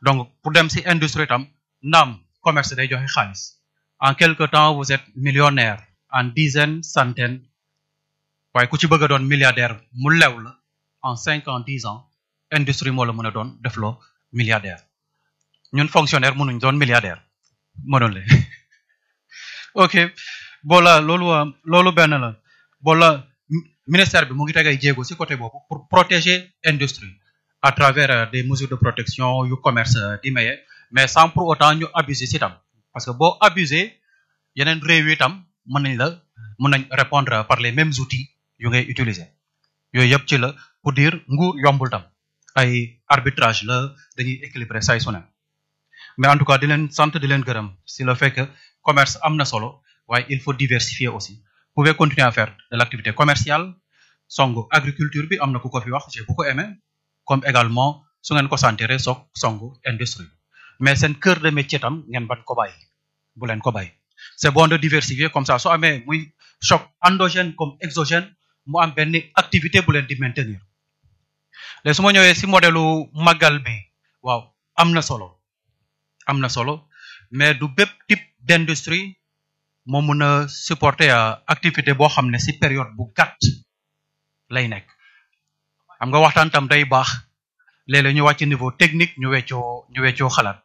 donc pour dem si industrie tam naam commerce day joxe xaalis en quelque temps vous êtes millionnaire en dizaines centaines waaye ku ci bëgg a doon milliardaire mu lew la en cinq ans dix ans industrie moo la mën a doon defloo milliardaire ñun fonctionnaire mënuñ doon milliardaire mënul le ok bola loolu loolu benn la bola ministère bi mu ngi teg ay jéego ci côté boobu pour protéger industrie à travers des mesures de protection yu commerce di maye mais sans pour autant ñu abuser ci tam parce que boo abuser yeneen réew yi tam mën nañ la mën nañ répondre par les mêmes outils yu ngay utiliser yooyu yëpp ci la pour dire nguur yombul tam ay arbitrage la dañuy équilibrer say su ne mais en tout cas di leen sant di leen gërëm si le fait que commerce am na solo waaye il faut diversifier aussi vous pouvez continuer à faire de l'activité commerciale songu agriculture bi am na ku ko fi wax j'ai beaucoup aimé comme également su ngeen ko sentiré soog songu industrie mais seen cœur de métier tam ngeen ban ko bàyyi bu leen ko bàyyi c'est bon de diversifier comme ça soo amee muy choc endogène comme exogène mu am benn activité bu leen di maintenir léegi su ma ñëwee si modèlu màggal bi waaw am na solo am na solo mais du bépp type d'industrie moo mun a supporter activité boo xam ne si période bu gàtt lay nekk xam nga waxtaan tam day baax léeg-léeg ñu wàcc niveau technique ñu weccoo ñu weccoo xalaat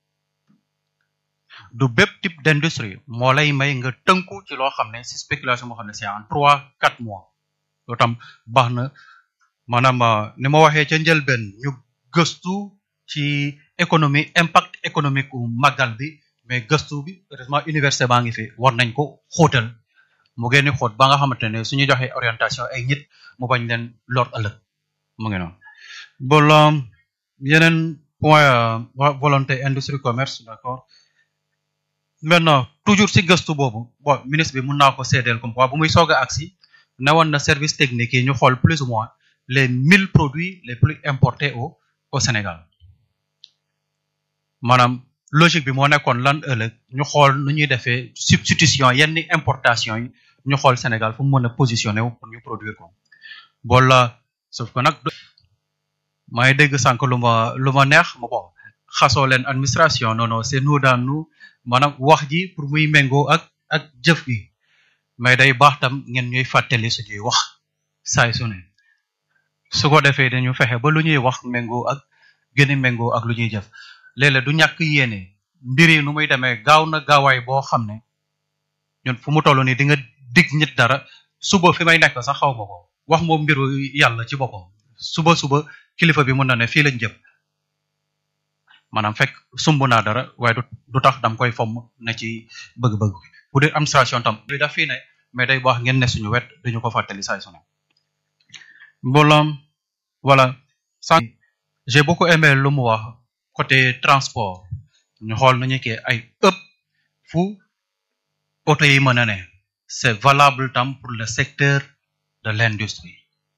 du bépp type d'industrie moo lay may nga tënku ci loo xam ne si spéculation moo xam ne c'est en trois quatre mois loolu tam baax na maanaam ni ma waxee ca njëlbeen ñu gëstu ci économie impact économique u màggal bi mais gëstu bi heureusement université baa ngi fi war nañ ko xóotal mu génni xóot ba nga xamante ne suñu joxee orientation ay nit mu bañ leen lor ëllëg mu ngi noonu bolo yeneen point volonté industrie commerce d'accord maintenant toujours si gëstu boobu bon ministre bi mun naa ko seedeel comme quoi bu muy soog a agsi ne woon na service technique yi ñu xool plus ou moins les mille produits les plus importés au au Sénégal maanaam logique bi moo nekkoon lan ëllëg ñu xool nu ñuy defee substitution yenn importation yi ñu xool Sénégal fu mu mën a positionné wu pour ñu produire ko bola sauf que nag maa ngi dégg sànq lu ma lu ma neex ma bon xasoo leen administration non non c'est nous dans nous maanaam wax ji pour muy méngoo ak ak jëf gi mais day baax tam ngeen ñuy fàttali suñuy wax saay su ne su ko defee dañu fexe ba lu ñuy wax méngoo ak gën a méngoo ak lu ñuy jëf léeg-léeg du ñàkk yéene mbir yi nu muy demee gaaw na gaawaay boo xam ne ñun fu mu toll nii di nga dig nit dara suba fi may nekk sax xaw ma ko wax moom mbiru yàlla ci boppam suba suba kilifa bi mën na ne fii lañ jëm maanaam fekk sumb naa dara waaye du du tax dam koy fomm ne ci bëgg-bëgg bu dee administration tam bi daf fii ne mais day baax ngeen ne suñu wet duñu ko fàttali saay su ne mbooloom voilà sànq j'ai beaucoup aimé lu mu wax côté transport ñu xool nañu kii ay ëpp fu oto yi mën a ne c'est valable tam pour le secteur de l'industrie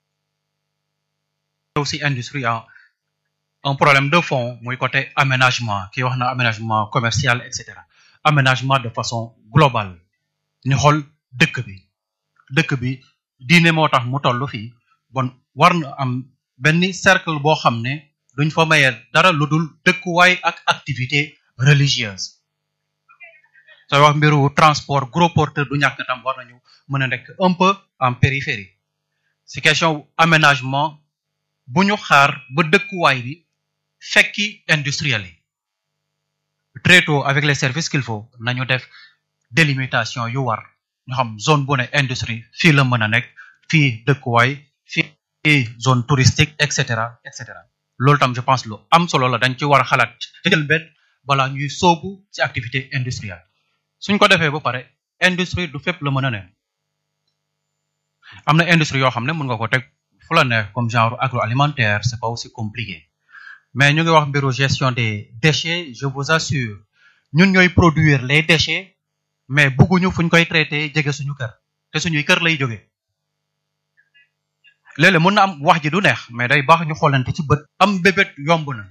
aussi industrie a un problème de fond muy côté aménagement kii wax na aménagement commercial et cetera aménagement de façon globale ñu xool dëkk bi dëkk bi diine moo tax mu toll fii bon war na am benn cercle boo xam ne duñ fa mayee dara lu dul dëkkuwaay ak activité religieuse sooy wax mbiru transport gros porteur du ñàkk tam war nañu mën a nekk un peu en périphérie si question aménagement bu ñu xaar ba dëkkuwaay bi fekki industriel yi très tôt avec les services qu'il faut nañu def délimitation yu war ñu xam zone bu ne industrie fii la mën a nekk fii dëkkuwaay fii zone touristique et cetera et cetera loolu tam je pense lu am solo la dañ ci war a xalaat ci jël benn balaa ñuy soobu ci activité industrielle suñ ko defee ba pare industrie du fépp la mën a ne am na industrie yoo xam ne mën nga ko teg fu la neex comme genre agroalimentaire c'est pas aussi compliqué mais ñu ngi wax mbiru gestion des déchets je vous assure ñun ñooy produire les déchets mais bugguñu fuñ koy traité jege suñu kër te suñuy kër lay jógee léeg-léeg mën na am wax ji du neex mais day baax ñu xoolante ci bët am bébét yomb na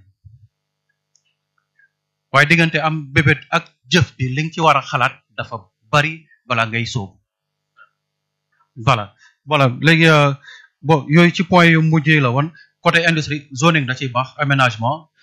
waaye diggante am bébét ak jëf bi li nga ci war a xalaat dafa bari bala ngay sóobu voilà voilà léegi bon yooyu ci point yu mujjee la woon côté industrie zoning da ciy baax aménagement